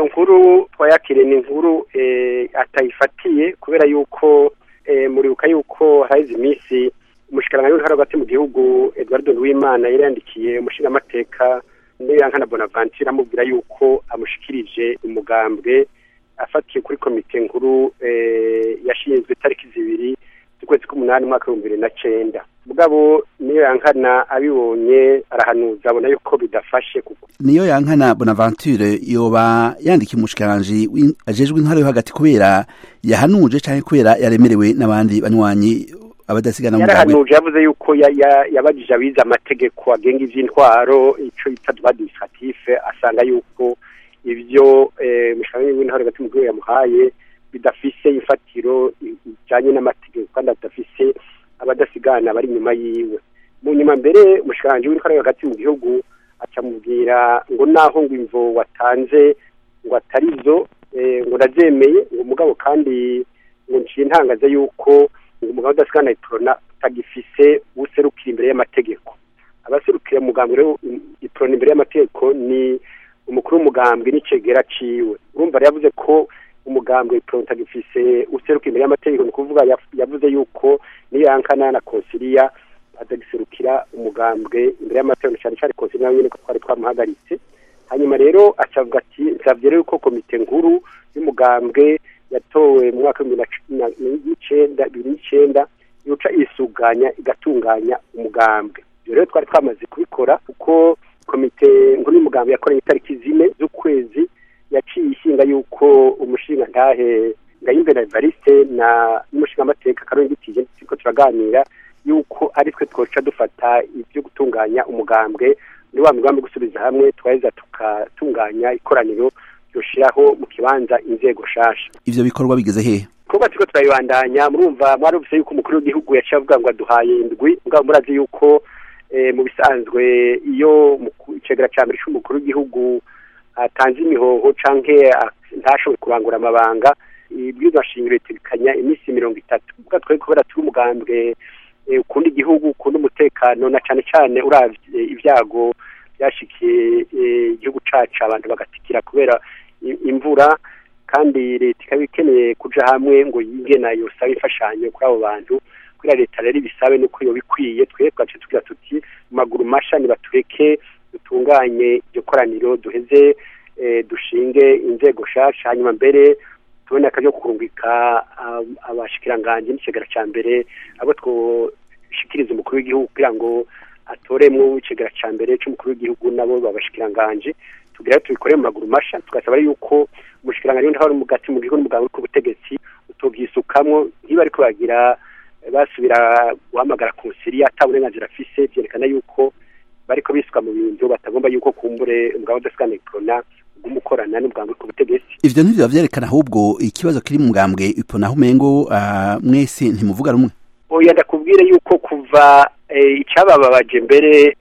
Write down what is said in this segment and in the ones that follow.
iyo nkuru twayakiriye ni inkuru atayifatiye kubera yuko muribuka yuko haheze iminsi umushikiranganji w'intara hagati mu gihugu Edouard Nduwimana yari yandikiye umushingamateka Niyankana Bonaventure amubwira yuko amushikirije umugambwe afatiye kuri komite nkuru yashinzwe itariki zibiri z'ukwezi k'umunani umwaka w'ibihumbi bibiri na cenda mugabo niyo yankana abibonye arahanuza abona yuko bidafashe kuko niyo yankana bonaventure yoba yandikiye umushikiranganji ajejwe intara yo hagati kubera yahanuje canke kubera yaremerewe n'abandi banywanyi abadasigana mu yarahanuje yavuze yuko yabajije abize amategeko agenga ivy'intwaro ico yita droit administratif asanga yuko ivyo umushikiranganji w'intara hagati mu gihugu yamuhaye bidafise ifatiro ijanye n'amategeko kandi adafise abadasigana bari inyuma yiwe mu nyuma mbere umushikiranganji w'intwaro hagati mu gihugu acamubwira ngo naho ngo imvo watanze ngo atari zo ngo ndavyemeye ngo mugabo kandi ngo nciye ntangaza yuko ngo umugabo udasigana iprona utagifise userukira imbere y'amategeko abaserukira umugambwe rero iprona imbere y'amategeko ni umukuru w'umugambwe n'icegera ciwe urumva rero yavuze ko umugambwe utagifise useruka imbere y'amategeko ni ukuvuga yavuze yuko niyo yankana na konsiliya atagiserukira umugambwe imbere y'amategeko cyane cyane konsiliya nyine ko twari twamuhagaritse hanyuma rero acavuga ati nsabye rero ko komite nkuru y'umugambwe yatowe mu mwaka w'ibihumbi n'icenda yuca isuganya igatunganya umugambwe ibyo rero twari twamaze kubikora kuko komite nkuru y'umugambwe yakoranye itariki zine z'ukwezi yaciye ishinga yuko umushinga ntahe ngayimbere Evariste na n'umushinga amateka karongi tije turiko turaganira yuko ari twe twoca dufata ibyo gutunganya umugambwe muri wa mugambi gusubiza hamwe twaheza tukatunganya ikoraniro ryoshiraho mu kibanza inzego shasha ivyo bikorwa bigeze hehe kuba turiko turabibandanya murumva mwarumvise yuko umukuru w'igihugu yaciye avuga ngo aduhaye indwi mugabo murazi yuko mu bisanzwe iyo icegera ca mbere c'umukuru w'igihugu atanze imihoho canke ntashoboye kurangura amabanga ibwirizwa shingiro ritegekanya iminsi mirongo itatu kuko twari kubera turi umugambwe ukunda igihugu ukunda umutekano na cane cane uravye ibyago byashikiye igihugu cacu abantu bagatikira kubera imvura kandi leta ikaba ikeneye kuja hamwe ngo yige nayo sabe imfashanyo kuri abo bantu kugira leta rero ibisabe nuko yoba ikwiye twebwe twace tugira tuti mu maguru masha nibatureke dutunganye iryo koraniro duheze dushinge inzego shasha hanyuma mbere tubone akaryo kurungika abashikiranganji n'ikigara ca mbere abo twoshikiriza umukuru w'igihugu kugira ngo atoremwo ikigara ca mbere c'umukuru w'igihugu nabo babashikiranganji tugira tubikore mu maguru masha tugasaba yuko umushikiranganji w'intwaro mu gati mu gihugu n'umugabo w'ubutegetsi utobyisukamwo ntiba ariko bagira basubira guhamagara konsiliya ata burenganzira afise vyerekana yuko bariko bisuka mu bintu batagomba yuko kumbure umugabo udasikana iprona umukorana n'umugambwe ku butegetsi ivyo ntivyo vyerekana ahubwo ikibazo kiri mu mugambwe ipona aho umengo uh, mwese ntimuvuga rumwe oya ndakubwire yuko kuva icabababaje mbere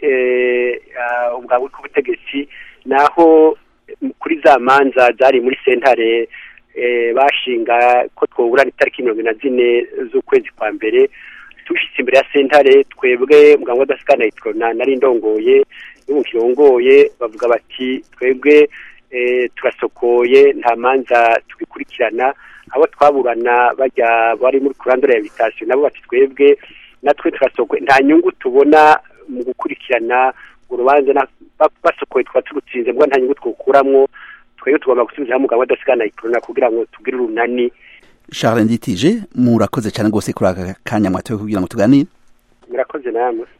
umugambwe ku butegetsi naho kuri za manza zari muri sentare bashinga ko twoburana itariki mirongo na zine z'ukwezi kwa mbere tushitse imbere ya sentare twebwe muganga wadasikana itrona nari ndongoye n'ubu kirongoye bavuga bati twebwe turasokoye nta manza tugikurikirana abo twaburana bajya bari muri kurandura ya bitasiyo nabo bati twebwe natwe turasokoye nta nyungu tubona mu gukurikirana urubanza basokoye tukaba turutsinze mbwa nta nyungu twukuramwo twebwe tugomba gusubiza hamwe umugabo wadasikana itrona kugira ngo tugire urunani Charles Nditije murakoze cyane rwose kuri aka kanya mwatoye kugira ngo tuganire murakoze namwe